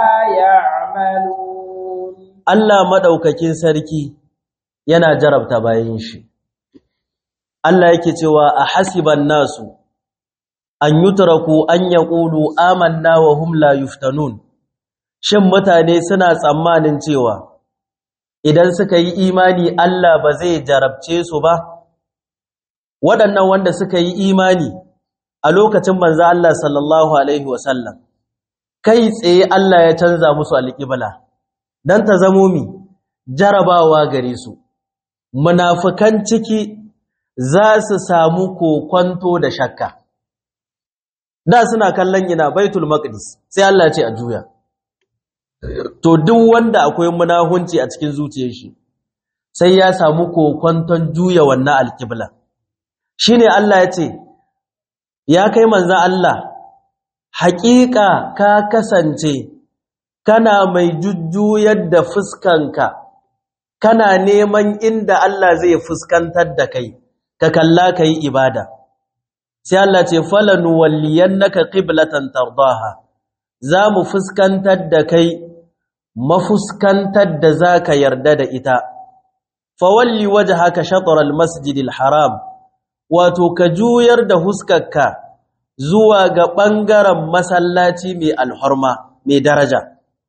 يعملون Allah madaukakin sarki yana jarabta bayin shi Allah yake cewa a hasiban nasu an yutraku an yaqulu amanna wa hum la yuftanun shin mutane suna tsammanin cewa idan suka yi imani Allah ba zai jarabce su ba waɗannan wanda suka yi imani a lokacin manzo Allah sallallahu alaihi wasallam kai tsaye Allah ya canza musu alƙibla dan ta zamo mi jarabawa gare su munafikan ciki za su samu kokwanto da shakka da suna kallon ina baitul maqdis sai Allah ya ce a juya to duk wanda akwai munahunci a cikin zuciyar shi sai ya samu kokwanton juya wannan alƙibla shine Allah ya ce ya kai manzon Allah haƙiƙa ka kasance kana mai jujjuyar da fuskanka kana neman inda Allah zai fuskantar da kai ka kalla kai ibada sai Allah ce falanu walliyannaka qiblatan tardaha zamu fuskantar da kai mafuskantar da zaka yarda da ita fawalli wajhaka shatr almasjidil haram wato ka juyar da huskarka zuwa ga bangaren masallaci mai alhurma mai daraja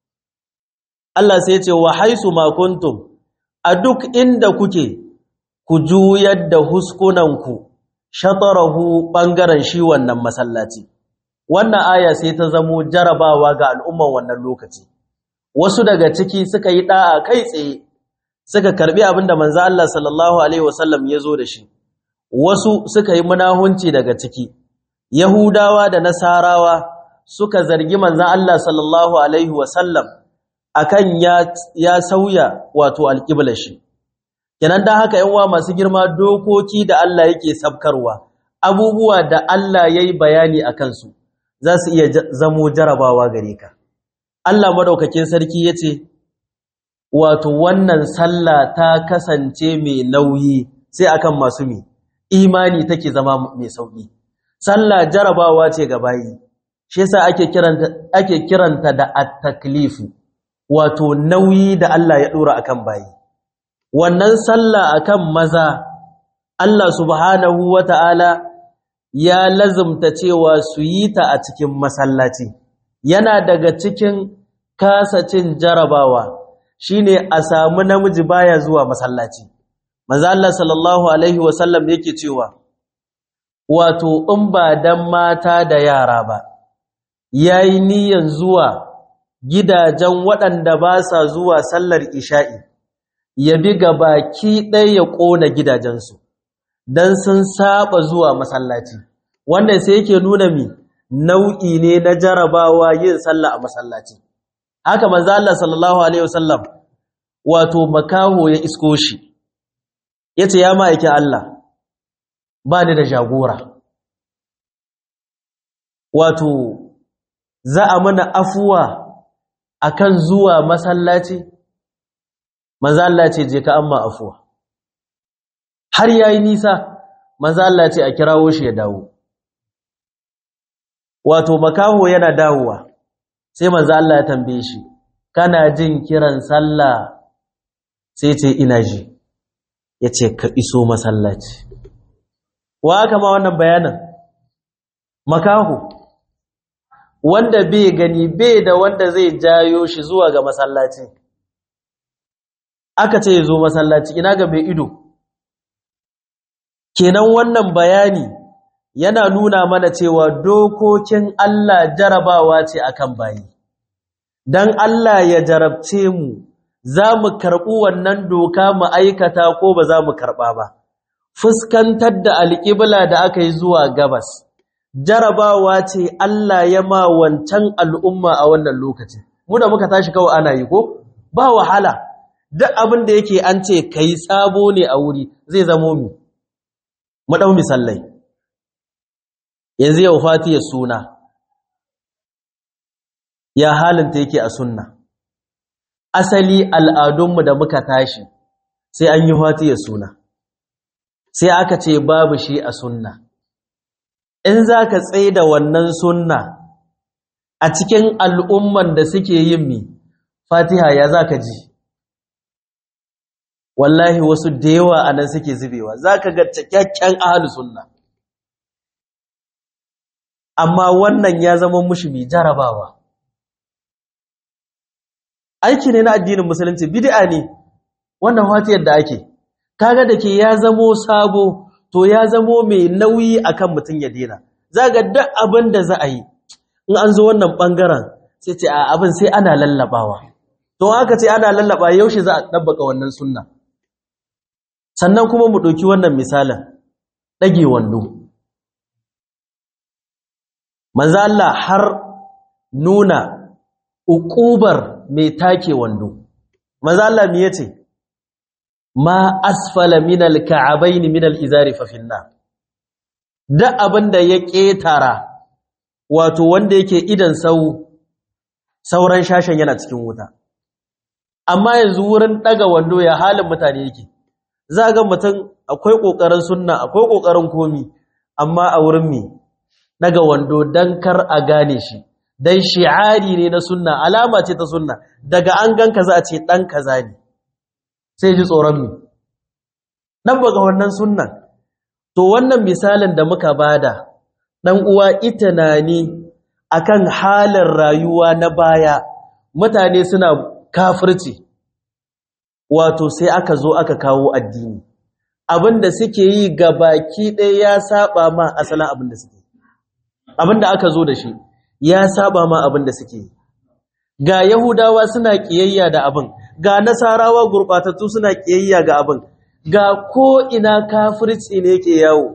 Allah sai ce wa haisu ma kuntum a duk inda kuke ku juyar da huskunanku shatarahu bangaren shi wannan masallaci wannan aya sai ta zamo jarabawa ga al'umman wannan lokaci wasu daga ciki suka yi da'a kai tsaye suka karbi abinda manzo Allah sallallahu alaihi wasallam ya zo da shi wasu suka yi munahunci daga ciki yahudawa da nasarawa suka zargi manzo Allah sallallahu alaihi wasallam akan ya ya sauya wato alqiblar shi kenan dan haka yan uwa masu girma dokoki da Allah yake sabkarwa abubuwa da Allah yayi bayani akan su za su iya zamo jarabawa gare ka Allah madaukakin sarki yace wato wannan sallah ta kasance mai nauyi sai akan masu mi imani take zama mai sauki sallah jarabawa ce ga bayi shi yasa ake kiranta ake kiranta da at-taklifu wato nauyi da Allah ya dora akan bayi wannan sallah akan maza Allah subhanahu wata'ala ya lazumta cewa su yi ta a cikin masallaci yana daga cikin kasacin jarabawa shine a samu namiji baya zuwa masallaci manzo Allah sallallahu alaihi wasallam yake cewa wato in ba dan mata da yara ba yayi niyan zuwa gidajen waɗanda ba sa zuwa sallar isha'i ya bi baki ɗaya ya ƙona gidajensu don sun saba zuwa masallaci wanda sai yake nuna mi nau'i ne na jarabawa yin sallah a masallaci haka manzo Allah sallallahu alaihi wasallam wato makaho ya isko shi yace ya ma'aikin Allah ba ni da jagora wato za a mana afuwa akan zuwa masallaci manzo Allah ce je ka amma afuwa har yayi nisa manzo Allah ce a kirawo shi ya dawo wato makaho yana dawowa sai manzo Allah ya tambaye shi kana jin kiran sallah sai ce ina ji yace ka iso masallaci wa aka ma wannan bayanin makaho wanda bai gani bai da wanda zai jayo shi zuwa ga masallaci aka ce ya zo masallaci ina ga mai ido kenan wannan bayani yana nuna mana cewa dokokin Allah jarabawa ce akan bayi dan Allah ya jarabce mu za mu karɓi wannan doka mu aikata ko ba za mu karɓa ba fuskantar da alƙibla da aka yi zuwa gabas jarabawa ce Allah ya ma wancan al'umma a wannan lokacin mu da muka tashi kawai ana yi ko ba wahala duk abin da yake an ce kai sabo ne a wuri zai zamo mi maɗau misallai yanzu yau fatiyar suna ya halinta yake a sunna asali al'adunmu da muka tashi sai an yi fatiyar suna sai aka ce babu shi a sunna in za ka tsaye da wannan sunna a cikin al'umman da suke yin mi fatiha ya za ka ji wallahi wasu da yawa a nan suke zubewa za ka ga cikakken ahalu sunna amma wannan ya zama mushi mai jarabawa aiki ne na addinin musulunci bid'a ne wannan watiyar da ake kaga da ke ya zamo sabo to ya zamo mai nauyi akan mutum ya dena zaga duk abin da za a yi in an zo wannan bangaren sai ce a abin sai ana lallabawa to aka ce ana lallaba yaushe za a dabbaka wannan sunna sannan kuma mu ɗauki wannan misalin ɗage wando manzo Allah har nuna uƙubar mai take wando manzo Allah me yace ma asfala min al-ka'abain min al-izari fa finna da abinda ya ketara wato wanda yake idan sau sauran shashen yana cikin wuta amma yanzu wurin daga wando ya halin mutane yake za ga mutum akwai kokarin sunna akwai kokarin komi amma a wurin me daga wando dan kar a gane shi dan shi'ari ne na sunna alama ce ta sunna daga an ganka za a ce dan kaza ne sai ji tsoron mi dan baga wannan sunnan to wannan misalin da muka bada dan uwa itanani akan halin rayuwa na baya mutane suna kafirci wato sai aka zo aka kawo addini abinda suke yi ga baki ɗaya ya saba ma asalin abinda suke abinda aka zo da shi ya saba ma abinda suke yi ga yahudawa suna kiyayya da abin ga nasarawa gurbatattu suna kiyayya ga abin ga ko ina kafirci ne yake yawo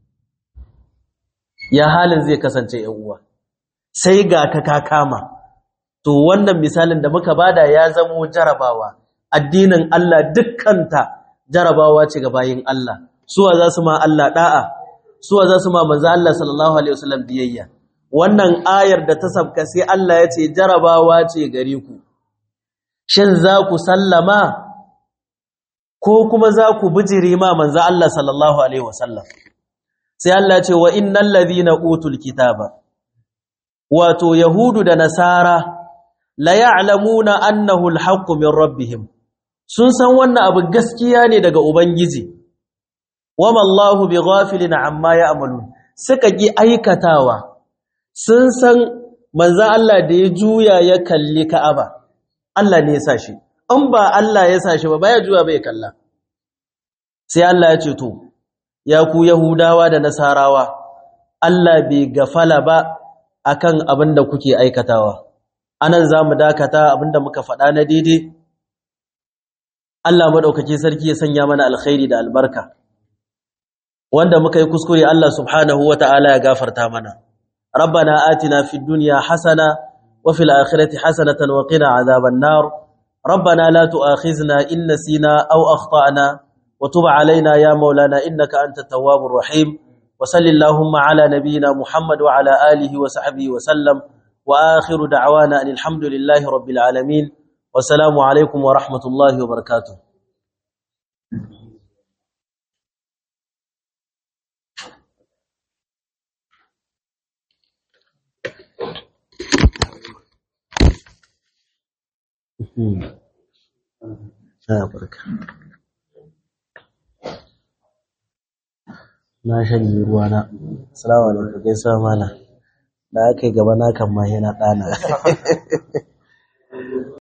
ya halin zai kasance yan uwa sai ga ka ka kama to wannan misalin da muka bada ya zamo jarabawa addinin Allah dukkanta jarabawa ce ga bayin Allah suwa za su ma Allah da'a suwa za su ma manzo Allah sallallahu alaihi wasallam biyayya wannan ayar da ta sabka sai Allah ya ce jarabawa ce gare ku shin za ku sallama ko kuma za ku bijire ma manzo Allah sallallahu alaihi wasallam sai Allah ya ce wa innal ladhina utul kitaba wato yahudu da nasara la ya'lamuna annahu alhaqqu min rabbihim sun san wannan abu gaskiya ne daga ubangiji wama Allahu bighafilin amma ya'malun suka gi aikatawa sun san manzan Allah da ya juya ya kalli Ka'aba Allah ne ya sa shi in ba Allah ya sa shi ba baya juya bai kalla sai Allah ya ce to ya ku yahudawa da nasarawa Allah bai gafala ba akan abin da kuke aikatawa anan zamu dakata abin da muka faɗa na daidai Allah madaukake sarki ya sanya mana alkhairi da albarka wanda muka yi kuskure Allah subhanahu wataala ya gafarta mana ربنا آتنا في الدنيا حسنة وفي الآخرة حسنة وقنا عذاب النار ربنا لا تؤاخذنا إن نسينا أو أخطأنا وتب علينا يا مولانا إنك أنت التواب الرحيم وصل اللهم على نبينا محمد وعلى آله وصحبه وسلم وآخر دعوانا أن الحمد لله رب العالمين والسلام عليكم ورحمة الله وبركاته barka na shanye ruwa na salamu alaikum gaisuwa mana da aka yi gaba na kan ma yana ɗana